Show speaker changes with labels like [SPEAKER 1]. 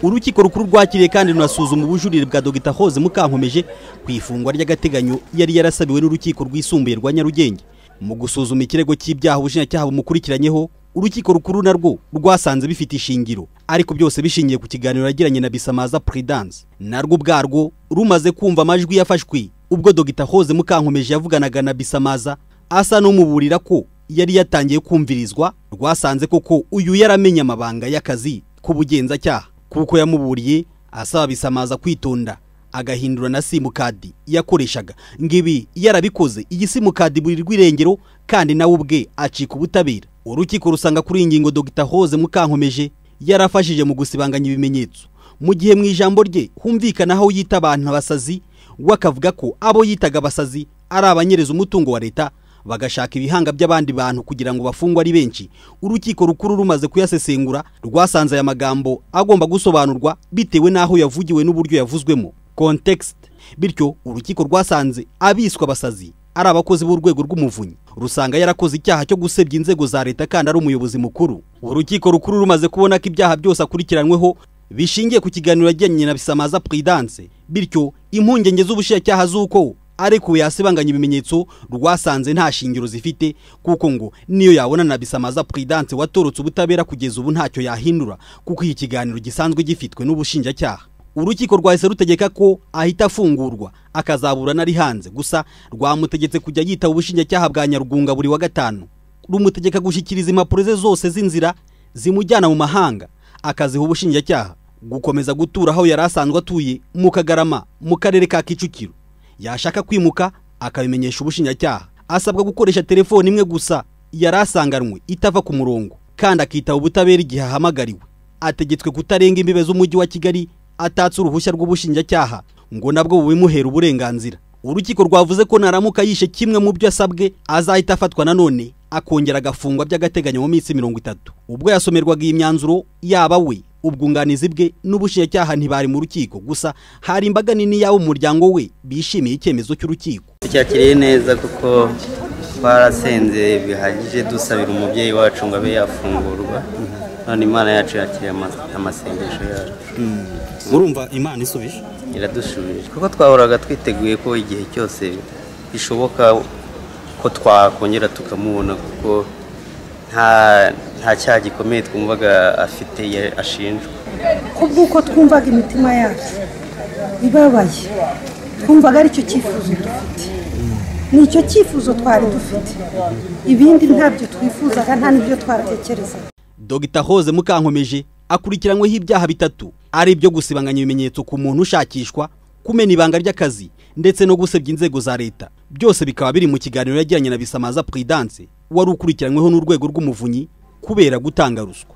[SPEAKER 1] urukiko rukuru rwakiriye kandi runasuzuma ubujurire bwa dogita hoze mukankomeje ku ifungwa ry'agateganyo yari yarasabiwe n'urukiko rwisumbuye rwa nyarugenge mu gusuzuma ikirego cy'ibyaha ubushinjacyaha bumukurikiranyeho urukiko rukuru narwo rwasanze bifite ishingiro ariko byose bishingiye ku kiganiro yagiranye na bisamaza prudence narwo ubwarwo rumaze kumva amajwi yafashwe ubwo dogita hoze mukankomeje yavuganaga na bisamaza asa n'umuburira ko yari yatangiye kumvirizwa rwasanze koko uyu yaramenye amabanga y'akazi k'ubugenzacyaha kuko yamuburiye asaba bisamaza kwitonda agahindura na simukadi yakoreshaga ngibi yarabikoze iyi simukadi buri rw'irengero kandi nawe ubwe acika ubutabera urukiko rusanga kuri iyi ngingo dogita hoze mukankomeje yarafashije mu gusibanganya ibimenyetso mu gihe mu ijambo rye humvikana aho yita abantu abasazi we akavuga ko abo yitaga abasazi ari abanyereza umutungo wa leta bagashaka ibihanga by'abandi bantu kugira ngo bafungwe ari benshi urukiko rukuru rumaze kuyasesengura rwasanze aya magambo agomba gusobanurwa bitewe n'aho yavugiwe n'uburyo yavuzwemo context bityo urukiko rwasanze abiswe abasazi ari abakozi b'urwego rw'umuvunyi rusanga yarakoze icyaha cyo gusebya inzego za leta kandi ari umuyobozi mukuru urukiko rukuru rumaze kubona ko ibyaha byose akurikiranyweho bishingiye ku kiganiro yagiranye na bisamaza prudence bityo impungenge z'ubushinjacyaha z'uko ariko yasibanganya ibimenyetso rwasanze nta shingiro zifite kuko ngo niyo yabona na bisamaza prudence watorotse ubutabera kugeza ubu ntacyo yahindura kuko iki kiganiro gisanzwe gifitwe n'ubushinjacyaha urukiko rwahise rutegeka ko ahita afungurwa akazaburana ari hanze gusa rwamutegetse kujya yitaba ubushinjacyaha bwa nyarugunga buri wa gatanu rumutegeka gushyikiriza impapuro ze zose z'inzira zimujyana mu mahanga akaziha ubushinjacyaha gukomeza gutura aho yari asanzwe atuye mu kagarama mu karere ka kicukiro yashaka kwimuka akabimenyesha ubushinjacyaha asabwa gukoresha telefone imwe gusa yari asanganywe itava ku murongo kandi akitaba ubutabera igihe ahamagariwe ategetswe kutarenga imbibe z'umujyi wa kigali atatse uruhushya rw'ubushinjacyaha ngo nabwo bubimuhera uburenganzira urukiko rwavuze ko naramuka yishe kimwe mu byo asabwe azahita afatwa nanone akongera agafungwa by'agateganyo mu minsi mirongo itatu ubwo yasomerwaga iyi myanzuro yaba we ubwunganizi bwe n'ubushinjacyaha ntibari mu rukiko gusa hari imbaga nini yabo umuryango we bishimiye icyemezo cy'urukiko
[SPEAKER 2] tucyakiriye neza kuko twarasenze bihagije dusabira umubyeyi wacu ngo abe yafungurwa none imana yacu yakiriye amasengesho yacu
[SPEAKER 1] murumva imana isubije
[SPEAKER 2] iradusubije kuko twahoraga twiteguye ko igihe cyose bishoboka ko twakongera tukamubona kuko nta cyaha gikomeye twumvaga afite ashinjwa
[SPEAKER 3] kubw'uko twumvaga imitima yacu ibabaye twumvaga aricyo cyifuzo dufite ni icyo cyifuzo twari dufite ibindi ntabyo twifuzaga nta n'ibyo twaratekerezaga
[SPEAKER 1] dogita hoze mukankomeje akurikiranyweho ibyaha bitatu ari ibyo gusibanganya ibimenyetso ku muntu ushakishwa kumena ibanga ry'akazi ndetse no gusebya inzego za leta byose bikaba biri mu kiganiro yagiranye na bisamaza prudence wari ukurikiranyweho n'urwego rw'umuvunyi kubera gutanga ruswa